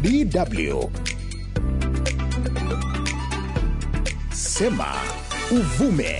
DW Sema Uvume.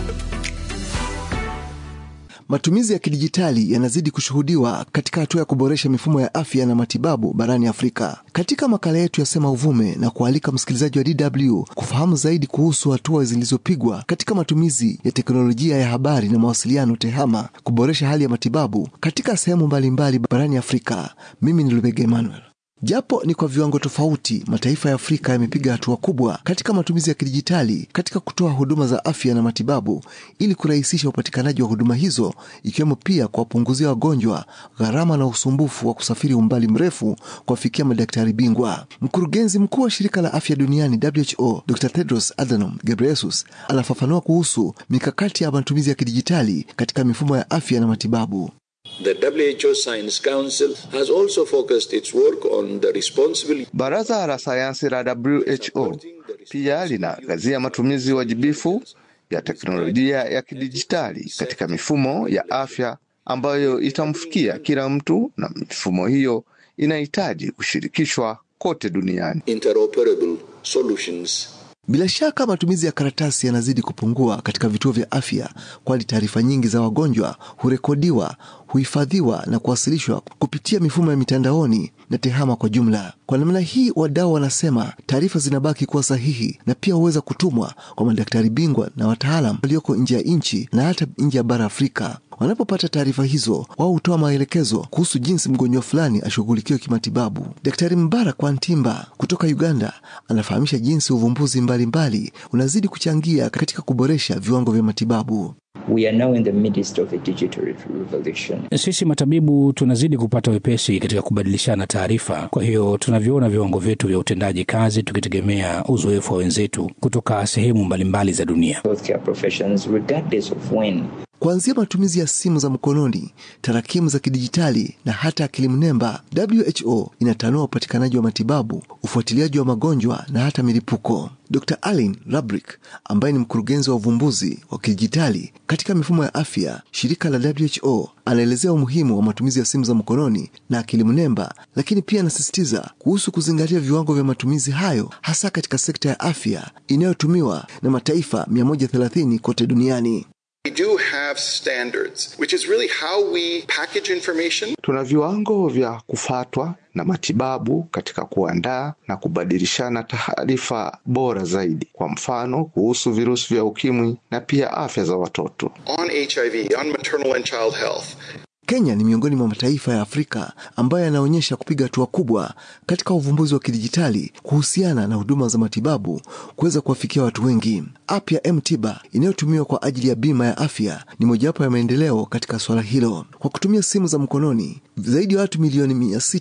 Matumizi ya kidijitali yanazidi kushuhudiwa katika hatua ya kuboresha mifumo ya afya na matibabu barani Afrika. Katika makala yetu ya Sema Uvume na kualika msikilizaji wa DW kufahamu zaidi kuhusu hatua zilizopigwa katika matumizi ya teknolojia ya habari na mawasiliano TEHAMA kuboresha hali ya matibabu katika sehemu mbalimbali barani Afrika. Mimi ni Lubega Emmanuel. Japo ni kwa viwango tofauti, mataifa ya Afrika yamepiga hatua kubwa katika matumizi ya kidijitali katika kutoa huduma za afya na matibabu ili kurahisisha upatikanaji wa huduma hizo, ikiwemo pia kuwapunguzia wagonjwa gharama na usumbufu wa kusafiri umbali mrefu kuwafikia madaktari bingwa. Mkurugenzi mkuu wa shirika la afya duniani WHO, Dr. Tedros Adhanom Ghebreyesus anafafanua kuhusu mikakati ya matumizi ya kidijitali katika mifumo ya afya na matibabu. The WHO Science Council has also focused its work on the responsible Baraza la sayansi la WHO pia linaangazia matumizi wajibifu ya teknolojia ya kidijitali katika mifumo ya afya ambayo itamfikia kila mtu, na mifumo hiyo inahitaji kushirikishwa kote duniani. interoperable solutions. Bila shaka matumizi ya karatasi yanazidi kupungua katika vituo vya afya, kwani taarifa nyingi za wagonjwa hurekodiwa, huhifadhiwa na kuwasilishwa kupitia mifumo ya mitandaoni na TEHAMA kwa jumla. Kwa namna hii, wadau wanasema taarifa zinabaki kuwa sahihi na pia huweza kutumwa kwa madaktari bingwa na wataalam walioko nje ya nchi na hata nje ya bara Afrika. Wanapopata taarifa hizo, wao hutoa maelekezo kuhusu jinsi mgonjwa fulani ashughulikiwe kimatibabu. Daktari Mbarak Wantimba kutoka Uganda anafahamisha jinsi uvumbuzi mbalimbali mbali unazidi kuchangia katika kuboresha viwango vya matibabu. We are now in the midst of a digital revolution. Sisi matabibu tunazidi kupata wepesi katika kubadilishana taarifa. Kwa hiyo tunaviona viwango vyetu vya utendaji kazi tukitegemea uzoefu wa wenzetu kutoka sehemu mbalimbali za dunia. Healthcare professions, regardless of when Kuanzia matumizi ya simu za mkononi, tarakimu za kidijitali na hata akili mnemba, WHO inatanua upatikanaji wa matibabu, ufuatiliaji wa magonjwa na hata milipuko. Dr. Alin Rabrick ambaye ni mkurugenzi wa uvumbuzi wa kidijitali katika mifumo ya afya, shirika la WHO, anaelezea umuhimu wa matumizi ya simu za mkononi na akili mnemba, lakini pia anasisitiza kuhusu kuzingatia viwango vya matumizi hayo hasa katika sekta ya afya inayotumiwa na mataifa 130 kote duniani. We do have standards, which is really how we package information. Tuna viwango vya kufatwa na matibabu katika kuandaa na kubadilishana taarifa bora zaidi, kwa mfano kuhusu virusi vya ukimwi na pia afya za watoto. on HIV, on maternal and child health. Kenya ni miongoni mwa mataifa ya Afrika ambayo yanaonyesha kupiga hatua kubwa katika uvumbuzi wa kidijitali kuhusiana na huduma za matibabu kuweza kuwafikia watu wengi. App ya M-Tiba inayotumiwa kwa ajili ya bima ya afya ni mojawapo ya maendeleo katika swala hilo. Kwa kutumia simu za mkononi, zaidi ya watu milioni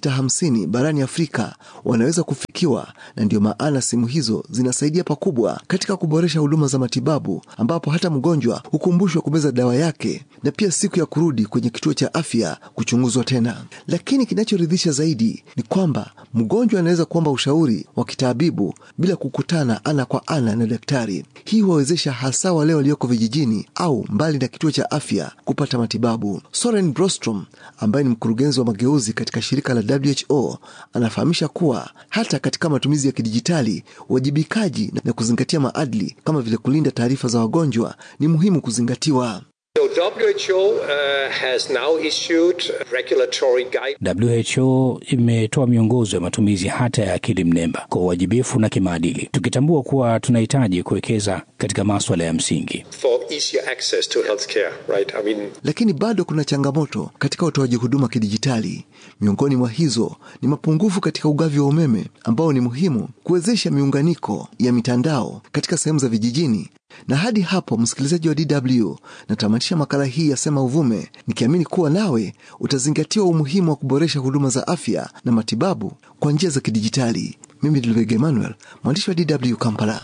650 barani Afrika wanaweza kufikiwa, na ndiyo maana simu hizo zinasaidia pakubwa katika kuboresha huduma za matibabu, ambapo hata mgonjwa hukumbushwa kumeza dawa yake na pia siku ya kurudi kwenye kituo cha afya kuchunguzwa tena. Lakini kinachoridhisha zaidi ni kwamba mgonjwa anaweza kuomba ushauri wa kitaabibu bila kukutana ana kwa ana na daktari. Hii huwawezesha hasa wale walioko vijijini au mbali na kituo cha afya kupata matibabu. Soren Brostrom ambaye ni mkurugenzi wa mageuzi katika shirika la WHO anafahamisha kuwa hata katika matumizi ya kidijitali, uwajibikaji na kuzingatia maadili kama vile kulinda taarifa za wagonjwa ni muhimu kuzingatiwa. So WHO uh, has now issued regulatory guidelines. WHO imetoa miongozo ya matumizi hata ya akili mnemba kwa uwajibifu na kimaadili, tukitambua kuwa tunahitaji kuwekeza katika maswala ya msingi. for easier access to healthcare, right? I mean, Lakini bado kuna changamoto katika utoaji huduma kidijitali. Miongoni mwa hizo ni mapungufu katika ugavi wa umeme ambao ni muhimu kuwezesha miunganiko ya mitandao katika sehemu za vijijini. Na hadi hapo, msikilizaji wa DW, natamatisha makala hii ya Sema Uvume nikiamini kuwa nawe utazingatiwa umuhimu wa kuboresha huduma za afya na matibabu kwa njia za kidijitali. Mimi ni Lubega Emmanuel, mwandishi wa DW Kampala.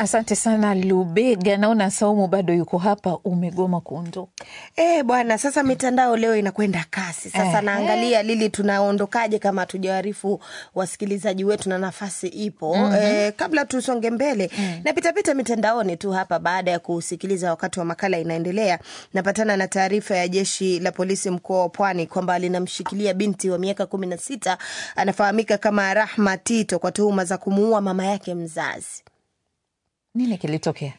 Asante sana Lubega, naona Saumu bado yuko hapa, umegoma kuondoka. Eh, bwana, sasa mitandao leo inakwenda kasi. Sasa Eh, naangalia Lili, tunaondokaje kama hatujawaarifu wasikilizaji wetu na nafasi ipo. Mhm. Eh, kabla tusonge mbele, napitapita mitandaoni tu hapa baada ya kusikiliza wakati wa makala inaendelea, napatana na taarifa ya jeshi la polisi mkoa wa Pwani kwamba linamshikilia binti wa miaka kumi na sita anafahamika kama Rahma Tito kwa tuhuma za kumuua mama yake mzazi. Nini kilitokea?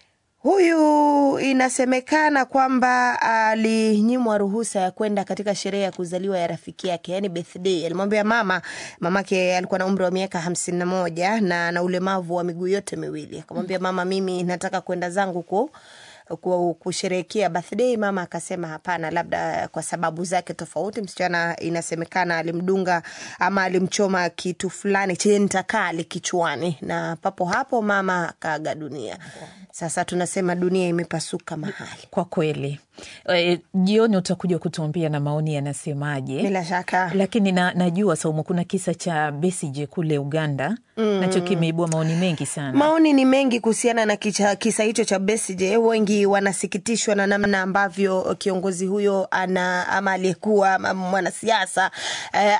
Huyu inasemekana kwamba alinyimwa ruhusa ya kwenda katika sherehe ya kuzaliwa ya rafiki yake, yani birthday. Alimwambia mama, mamake alikuwa na umri wa miaka hamsini na moja na na ulemavu wa miguu yote miwili. Akamwambia mama, mimi nataka kwenda zangu ku ku- kusherehekea birthday. Mama akasema hapana, labda kwa sababu zake tofauti. Msichana inasemekana alimdunga ama alimchoma kitu fulani chenye nta kali kichwani, na papo hapo mama akaaga dunia. Sasa tunasema dunia imepasuka mahali. Kwa kweli e, jioni utakuja kutuambia na maoni yanasemaje. Bila shaka. Lakini na, najua Saumu, kuna kisa cha Besigye kule Uganda Mm. nacho kimeibua maoni mengi sana. Maoni ni mengi kuhusiana na kicha, kisa hicho cha Besigye. Wengi wanasikitishwa na namna ambavyo kiongozi huyo ana ama aliyekuwa ama mwanasiasa eh,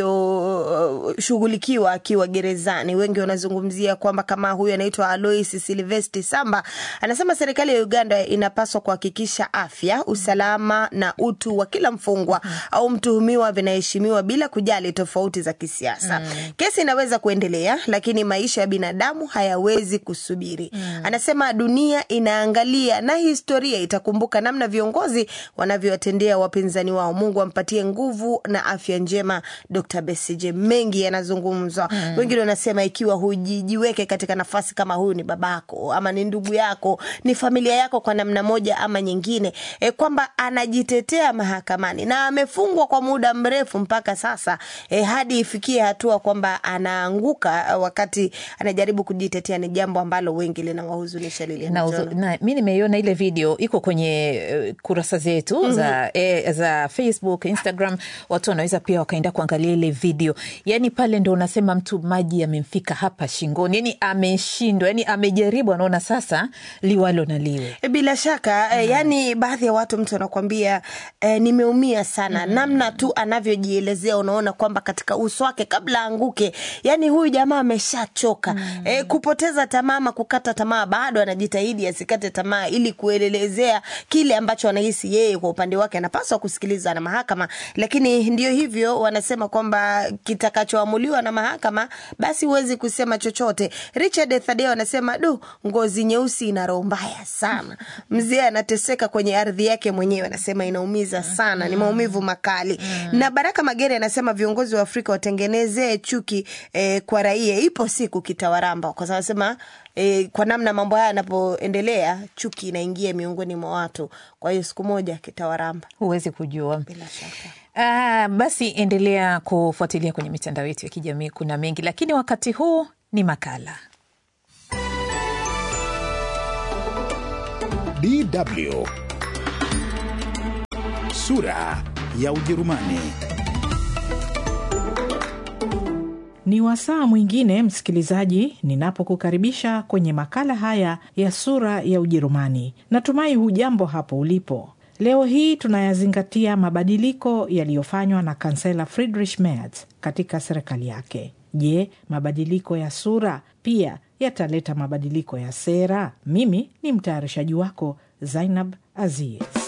anavyoshughulikiwa akiwa gerezani. Wengi wanazungumzia kwamba kama huyo anaitwa Alois Silvesti Samba anasema serikali ya Uganda inapaswa kuhakikisha afya, usalama na utu wa kila mfungwa au mtuhumiwa vinaheshimiwa bila kujali tofauti za kisiasa. Mm. Kesi inaweza kuendelea, lakini maisha ya binadamu hayawezi kusubiri. Anasema dunia inaangalia na historia itakumbuka namna viongozi wanavyowatendea wapinzani wao. Mungu ampatie nguvu na afya njema Dr. Besigye. Mengi yanazungumzwa. Mm. Wengine wanasema ikiwa hujijiweke katika nafasi kama huyu, ni babako ama ni ndugu yako, ni familia yako kwa namna moja ama nyingine, e, kwamba anajitetea mahakamani na amefungwa kwa muda mrefu mpaka sasa e, hadi ifikie hatua kwamba anaanguka eh, wakati anajaribu kujitetea, ni jambo ambalo wengi linawahuzunisha Lilian na, Mtono. uzo- na mi nimeiona ile video iko kwenye eh, kurasa zetu Mhm. za, eh, za Facebook, Instagram. Watu wanaweza pia wakaenda kuangalia ile video. Yani pale ndo unasema mtu maji yamemfika hapa shingoni, yani ameshindwa, yani amejaribu, anaona sasa liwalo na liwe. E, Bila shaka eh, yani baadhi ya watu mtu anakwambia eh, nimeumia sana namna tu anavyojielezea, unaona kwamba katika uso wake kabla aanguke, yani huyu jamaa ameshachoka eh, kupoteza tamaa ama kukata tamaa, bado anajitahidi asikate tamaa ili kuelezea kile ambacho anahisi yeye kwa upande wake anapaswa kusikiliza na mahakama, lakini ndio hivyo wanasema kwamba kitakachoamuliwa na mahakama basi huwezi kusema chochote. Richard Thadeo anasema du, ngozi nyeusi ina roho mbaya sana. Mzee anateseka kwenye ardhi yake mwenyewe, anasema inaumiza sana, ni maumivu makali. Na Baraka Magere anasema viongozi wa Afrika watengenezee chuki eh, kwa raia, ipo siku kitawaramba, kwa sababu anasema eh, kwa namna mambo haya yanapoendelea, chuki inaingia miongoni mwa watu, kwa hiyo siku moja kitawaramba, huwezi kujua. Bila shaka. Ah, basi endelea kufuatilia kwenye mitandao yetu ya kijamii, kuna mengi, lakini wakati huu ni makala DW sura ya Ujerumani. Ni wasaa mwingine msikilizaji, ninapokukaribisha kwenye makala haya ya sura ya Ujerumani. Natumai hujambo hapo ulipo. Leo hii tunayazingatia mabadiliko yaliyofanywa na kansela Friedrich Merz katika serikali yake. Je, mabadiliko ya sura pia yataleta mabadiliko ya sera? Mimi ni mtayarishaji wako Zainab Aziz.